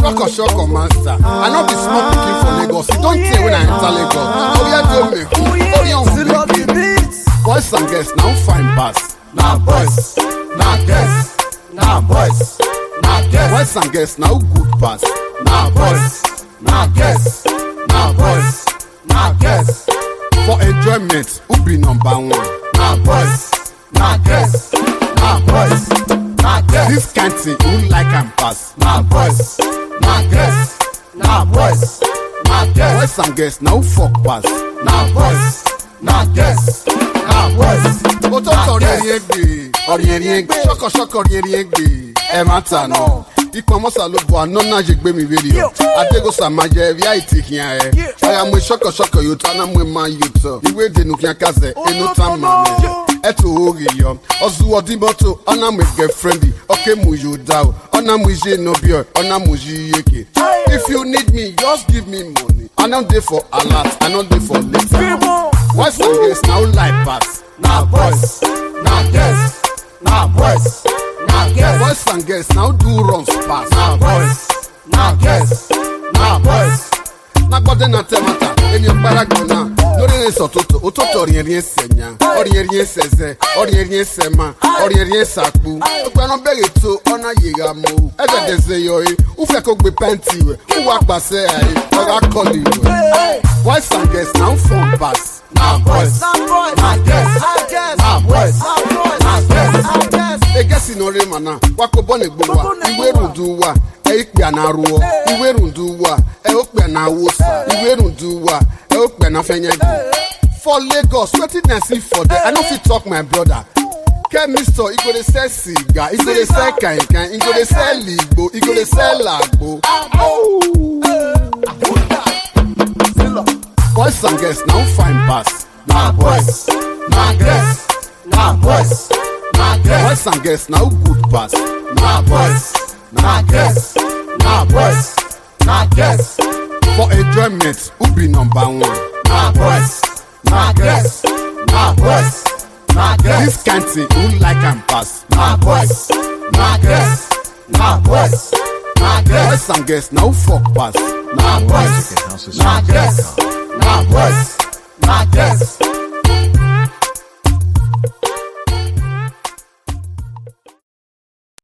Shoko shoko master. I no be small pikin for Lagos. You don't tell when I enter Lagos. Oh yeah, do me. Oh yeah, Still love the beats. Boys and girls now fine pass. Nah boys, nah girls, nah boys, nah girls, Boys and girls now good pass. nah boys, nah girls, nah boys, nah girls, For enjoyment, who be number one? nah boys, nah girls, nah boys, nah girls, This kind thing, who like and pass? nah boys, nah girls, nah boys, nah girls, Boys and girls now fuck pass. nah boys, nah girls, nah boys, Òtótó rí erin egbe, ọ̀rìn erin egbe, ṣọ́kọ̀ṣọ́kọ̀ rí erin egbe, ẹ má ta nù. Ikọ̀ mọ́sà ló bọ̀ àná náà ṣe gbé mi wéli ọ̀. Adégosa máa jẹ ẹ̀rí àìtì kìíyàn ẹ̀. Ọ̀yà mo ṣọ́kọ̀ṣọ́kọ̀ yóò tán náà mo máa yóò tọ̀. Ìwé ìdènà kìíyàn kásẹ̀, inú tá màá mi. Ẹ̀tù orí yọ, ọ̀zù ọdí mọ́tò, ọ̀nà mo gẹ̀ fẹ́ndì, ọ̀kẹ́ mu yóò dá o. Ọ̀nà mo ṣe nọbí ọ̀, ọ̀nà mo ṣe yéke. If you need me, just give me money. I no dey for alert, I no dey for later. Boys and girls now like pass. nah boys, nah girls, nah boys, nah girls, Boys and girls now do runs pass. nah boys, nah girls, nah boys. Nagbọ́dé na tẹ́mátà, èmi ọ̀gbára gbọ̀nà. Lórí ẹ̀rín sọ̀tòtò, òtótò ọ̀rìn ẹ̀rín ẹ̀sẹ̀ nya. Ọ̀rìn ẹ̀rín ẹ̀sẹ̀ zẹ̀, ọ̀rìn ẹ̀rín ẹ̀sẹ̀ ma, ọ̀rìn ẹ̀rín ẹ̀sẹ̀ àkpú. Gbogbo ẹran bẹ̀rẹ̀ tó ọ̀nà yìí mọ́ o. Ẹ̀dẹ̀dẹ̀ zẹ̀ yọ yìí, wúfẹ́ kó gbé pẹ́ǹtì rẹ̀, wúwa pàṣẹ àyè, ọ̀rá kọ́lì rẹ̀. Boys and girls now fun pass. Nah boys, Nah boys. nah girls, Nah girls. nah boys, Nah boys. nah girls. Nah girls. egesi na ore mana wakobọ na egbo wa Gbogbo na iwe egbo wa. rundu wa eikpe na arụọ iwe rundu wa eokpe na awosa iwe rundu wa eokpe na fenyegi for lagos wetin i see for there i no fit talk my brother kemisto e go dey sell cigar e go dey sell kankan e go dey sell igbo e go dey sell agbo boys and girls na who fine pass Nah boys, nah girls, nah boys, nah girls, boys and girls na who good pass nah boys, nah girls, nah boys, nah girls, for enjoyment who be number one. nah boys, nah girls, nah boys, nah girls, This kind thing, who like and pass? nah boys, nah girls, nah boys, nah girls, Boys and girls, now fuck pass. nah boys, nah girls, nah boys, nah girls,